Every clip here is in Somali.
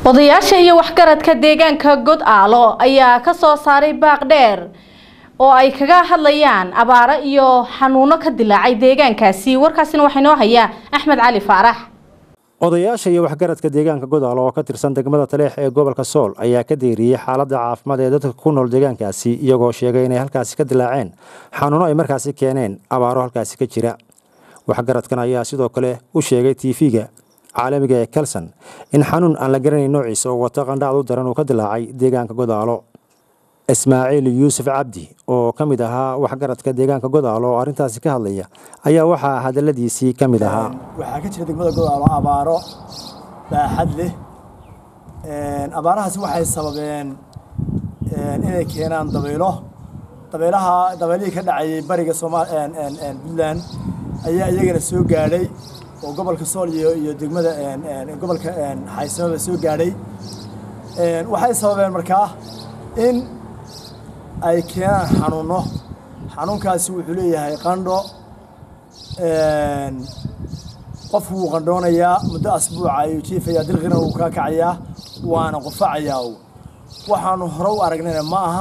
odayaasha iyo waxgaradka deegaanka god aalo ayaa ka soo saaray baaq dheer oo ay kaga hadlayaan abaaro iyo xanuuno ka dilaacay deegaankaasi warkaasina waxaa inoo hayaa axmed cali faarax odayaasha iyo waxgaradka deegaanka godaalo oo ka tirsan degmada taleex ee gobolka sool ayaa ka deeriyey xaaladda caafimaad ee dadka ku nool deegaankaasi iyagoo sheegay inay halkaasi ka dilaaceen xanuuno ay markaasi keeneen abaaro halkaasi ka jira waxgaradkan ayaa sidoo kale u sheegay tv-ga caalamiga ee kalson in xanuun aan la garanayn noociisa oo wato qandhacdu daran uu ka dilaacay deegaanka godaalo ismaaciil yuusuf cabdi oo ka mid ahaa waxgaradka deegaanka godaalo oo arrintaasi ka hadlaya ayaa waxaa hadaladiisii ka mid ahaa waxaa ka jira degmada godaalo abaaro baaxad leh abaarahaasi waxay sababeen inay keenaan dabaylo dabaylaha dabaylihii ka dhacayay bariga sooma puntland ayaa iyagana soo gaadhay oo gobolka sool iyo iyo degmada gobolka xaysamaba soo gaadhay waxay sababeen markaa in ay keenaan xanuuno xanuunkaasi wuxuu leeyahay qandho qofku wuu qandhoonayaa muddo asbuuca ayuu jiifayaa dilqina wuu kaa kacayaa waana qufacayaa waxaanu hore u aragnayna ma aha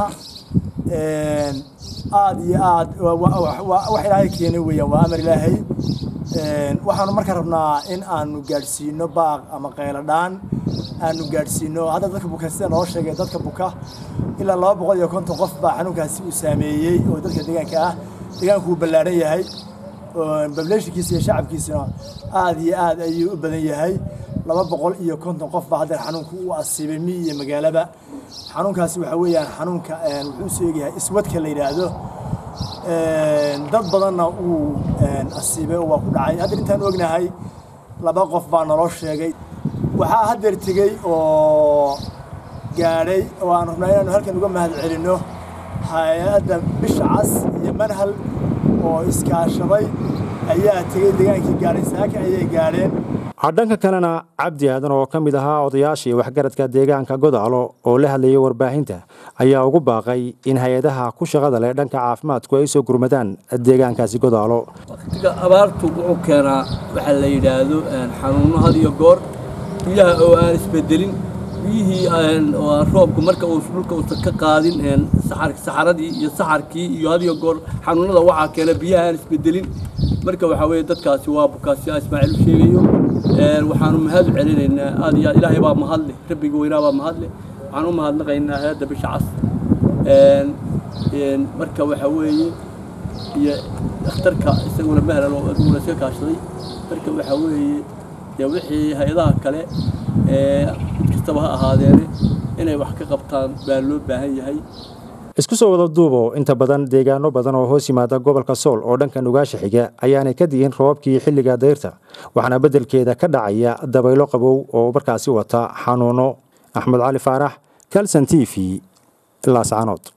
aad iyo aad wax ilaahay keenay weeyaan waa amar ilaahay waxaanu marka rabnaa in aanu gaadhsiino baaq ama qayladhaan aanu gaadhsiino hadda dadka buka sida noo sheegay dadka buka ilaa laba boqol iyo konton qof baa xanuunkaasi uu saameeyey oo dadka deegaanka ah deegaanku uu ballaadhan yahay bableeshinkiisa iyo shacabkiisana aad iyo aad ayuu u badan yahay laba boqol iyo konton qof baa hadda xanuunku u asiibay mi iyo magaalaba xanuunkaasi waxaa weeyaan xanuunka wuxuu soo egyahay iswadka la yidhaahdo dad badanna uu asiibay oo waa ku dhacay hadda intaan ognahay laba qof baa naloo sheegay waxaa haddeer tegey oo gaadhay oo aan rabnaa inaanu halkan uga mahad celinno hay-adda bisha cas iyo manhal oo iskaashaday ayaa tegey degaankii gaadhay saaka ayay gaadheen dhanka kalena cabdi aadan oo ka mid ahaa odayaashii waxgaradka deegaanka godaalo oo la hadlayay warbaahinta ayaa ugu baaqay in hay-adaha ku shaqada leh dhanka caafimaadku ay soo gurmadaan deegaankaasi godaalo waqtiga abaartu wuxuu keenaa waxaa la yidhaahdo xanuuno had iyo goor biyaha oo aan isbedelin biyihii oo roobku marka uu dhulka uusan ka qaadin saxaradii iyo saxarkii iyo had iyo goor xanuunada waxaa keena biyaha aan isbedelin marka waxaa weeye dadkaasi waa bukaasi ismaaciil u sheegayo waxaanu mahad u celinaynaa aad iyo aad ilaahay baa mahadle rabbiga weynaa baa mahadle waxaan u mahadnaqaynaa hay-adda bisha cas marka waxaa weeye iyo dhakhtarka isaguna mahlal oo aduguna iska kaashaday marka waxaa weeye dee wixii hay-adaha kale mid kastaba ha ahaadeene inay wax ka qabtaan baa loo baahan yahay isku soo wada duubo inta badan deegaano badan oo hoos yimaada gobolka sool oo dhanka nugaasha xiga ayaanay ka di'in roobabkii xilliga dayrta waxaana beddelkeeda ka dhacaya dabaylo qabow oo markaasi wata xanuuno axmed cali faarax kalson t v laascanood